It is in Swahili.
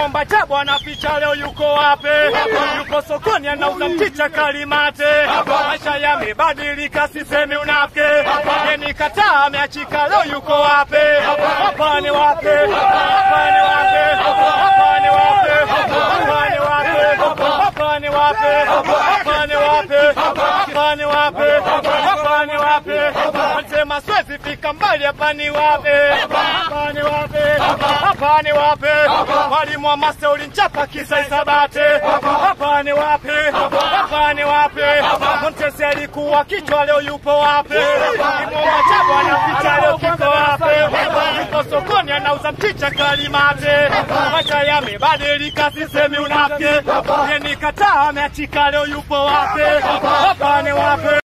Mwomba cha bwana picha leo yuko wapi? Yuko sokoni anauza mchicha kalimate. Maisha yamebadilika, sisemi unafiki. Yeni kataa ameachika, leo yuko wapi? Hapa ni wapi? Hapa ni wapi? Hapa ni wapi? Hapa ni wapi? Hapa ni wapi? Hapa ni wapi? Hapa ni wapi? Hapa ni wapi? Wanasema siwezi fika mbali, hapa ni wapi? Hapa ni wapi? Hapa ni wapi? Mwalimu wa masta ulinchapa kisa isabate. Hapa ni wapi? Hapa ni wapi? Montesi alikuwa kichwa, leo yupo wapi? Kimwomba cha bwana picha leo kiko wapi? Yuko sokoni anauza mchicha kalimate. Maisha yamebadilika, sisemi unafiki. Yeni kataa ameachika, leo yupo wapi? Hapa ni wapi?